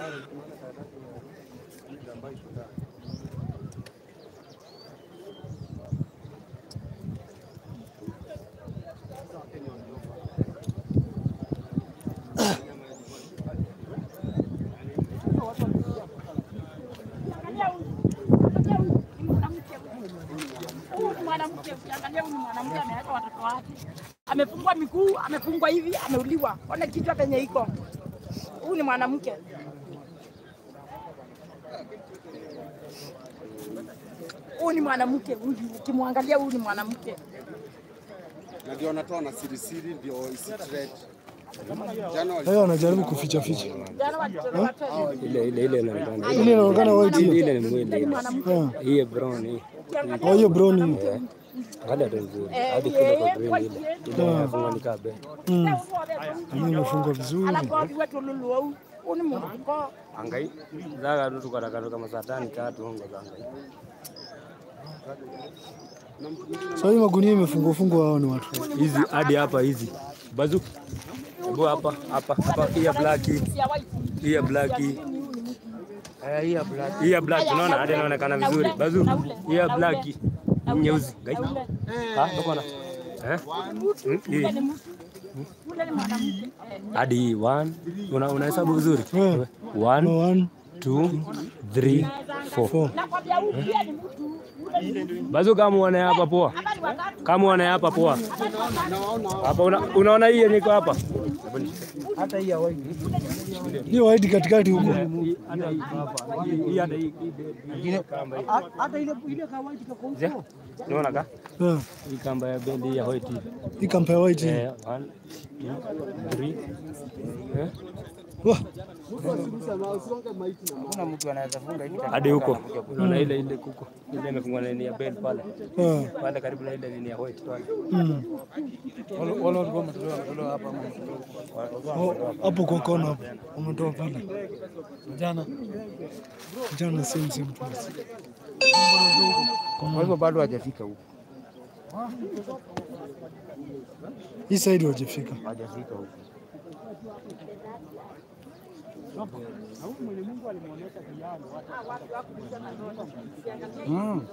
Huyu ni mwanamke, ukiangalia huyu ni mwanamke ameweka watoto wake, amefungwa miguu, amefungwa hivi, ameuliwa. Ona kichwa penye iko. Huyu ni mwanamke. Huyu ni mwanamke, huyu ukimwangalia, huyu ni mwanamke. na ndio wanatoa na siri siri, ndio isitrend. Jana wali- Hayo wanajaribu kuficha ficha. Jana walitolewa tena. ile ile ile inaonekana Ile inaonekana white hiyo. ile ni mwili ile. Ah. hii brown hii Oh, hiyo brown hiyo. angalia tu vizuri Eh, hadi kule kwa eh, green white, ile eh. ile inafunga nikaa be Mm. Hiyo imefungwa vizuri. Alafu wetu lulu au huyu ni mwanamke. angai zaga tu tukarakatoka masatani katu hongo zangai Sasa hii magunia imefungwa fungwa hao ni watu. hizi hadi hapa hizi bazu hebu hapa hapa hapa hii ya black hii Ya white. hii ya black hii Eh, hii ya black hii ya black unaona hadi inaonekana vizuri bazu hii ya black hii nyeusi gai ah uko na eh Hmm, hii Ule ni mtu. Ule ni mwanamke. Eh, hadi hii one una unahesabu vizuri Eh. one One, two three four four. Nakwambia huyu pia ni mtu. Ule ni mtu. bazu kama uone hapa poa Hapa ni watatu. kama uone hapa poa hapa una, unaona hii yenye iko hapa Hiyo white katikati huko. unaona ka Eh. hii kamba ya bendi ya white hii. Hii kampa ya white. hii. eh one two three eh Wah, hadi huko unaona ile ile kuko ile imefungwa na nini ya bed pale eh. pale karibu na ile nini ya white pale Mm. Oh, hapo kwa kona hapo. Umetoa pale. Jana. Jana same same place. Kwa hivyo bado hajafika huko, Hii side hawajafika. hajafika huko. Mm.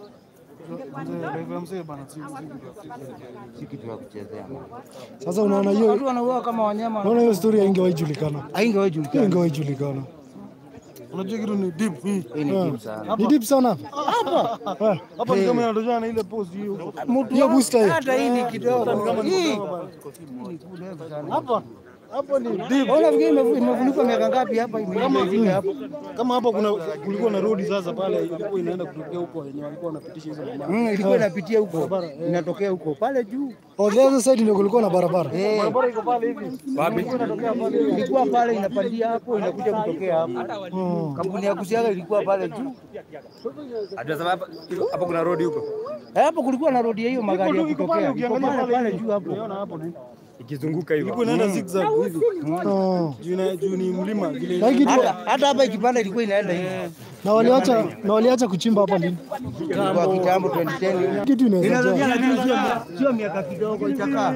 Si kitu ya kuchezea. Sasa unaona hiyo Watu wanauawa kama wanyama, unaona hiyo story haingewahi julikana. haingewahi julikana. Haingewahi julikana. Unajua kitu ni deep hii. Hii ni deep sana. Ni deep sana. Eh, Hapa ni kama inatokana na ile post hiyo. Hiyo booster hiyo. Hata hii ni kidogo. Hii Hapa hapa ni deep. Ona vile imefu- imefunikwa miaka ngapi hapa imefika hapo. Kama hapa kuna kulikuwa na road sasa pale ilikuwa inaenda kutokea huko wenye walikuwa wanapitisha hizo mama. Mm, ilikuwa inapitia huko. Inatokea huko pale juu. Oh, the other side ndio kulikuwa na barabara. Eh, Barabara iko pale hivi. wapi ilikuwa pale inapandia hapo inakuja kutokea hapo. Oh. Kampuni ya kusiaga ilikuwa pale juu. hadi sasa hapa hapo kuna road huko Eh, Hapo kulikuwa na road ya hiyo magari ya Iko pale kutokea. Iko ukiangalia pale pale pale juu hapo. Unaona hapo ni. ikizunguka hivyo Ilikuwa inaenda zigzag hivi. Oh. Juu na juu ni mlima vile. Na hii kitu Hata hata hapa ikipanda ilikuwa inaenda hivi. na waliacha na waliacha kuchimba hapa lini? Kwa kitambo 2010. Kitu inaweza Inaweza jaa. lakini sio sio miaka kidogo itakaa.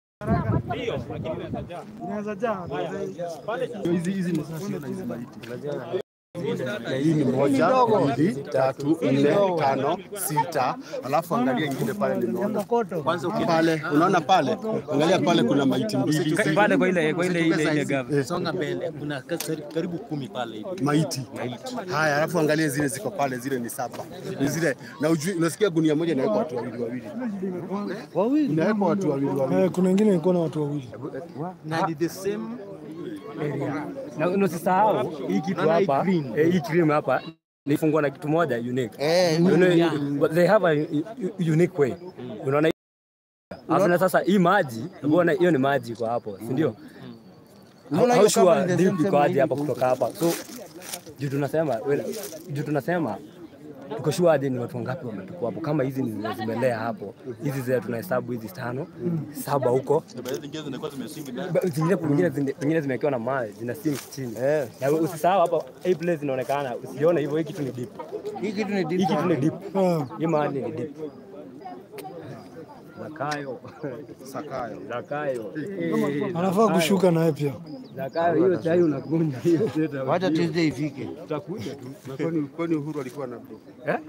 Inaweza jaa. hizi hizi ni sasa na hizi maiti. Na hii ni moja, mbili, tatu, nne, tano, sita, alafu angalia ingine pale nimeona. Kwanza pale, unaona pale? Angalia pale kuna maiti mbili. pale kwa ile kwa ile ile ile gava Songa mbele, kuna karibu kumi pale hivi. Maiti. Haya, alafu angalia zile ziko pale, zile ni saba. Ni zile na ujui, unasikia gunia moja inawekwa watu wawili wawili. Wawili. Inawekwa watu wawili wawili. Eh, kuna wengine ilikuwa na watu wawili. Na ni the same na usisahau hii kitu hapa eh, hii cream hapa nifungwa na kitu moja unique Eh, you know, but they have a u- u- unique way unaona Alafu na sasa hii maji unaona hiyo ni maji kwa hapo si ndio Unaona How hiyo sure kama ni the deep same iko same aje hapa hivi. kutoka hapa so juu tunasema well, juu tunasema tuko sure aje ni watu wangapi wametukua hapo kama hizi ni zenye zimelea hapo hizi zile tunahesabu hizi tano saba huko Ba- zingine zingine zingine- zingine zimewekewa na mawe zina sink chini na usisahau hapa hii place inaonekana usione hivyo hii kitu ni deep Hii kitu ni deep hii kitu ni sana. deep Eh, hii mahali ni deep Zakayo Sakayo. Zakayo anafaa kushuka naye pia. Zakayo, hiyo chai unakunywa hiyo. Wacha Tuesday ifike. Utakuja tu. Na kwani kwani Uhuru alikuwa na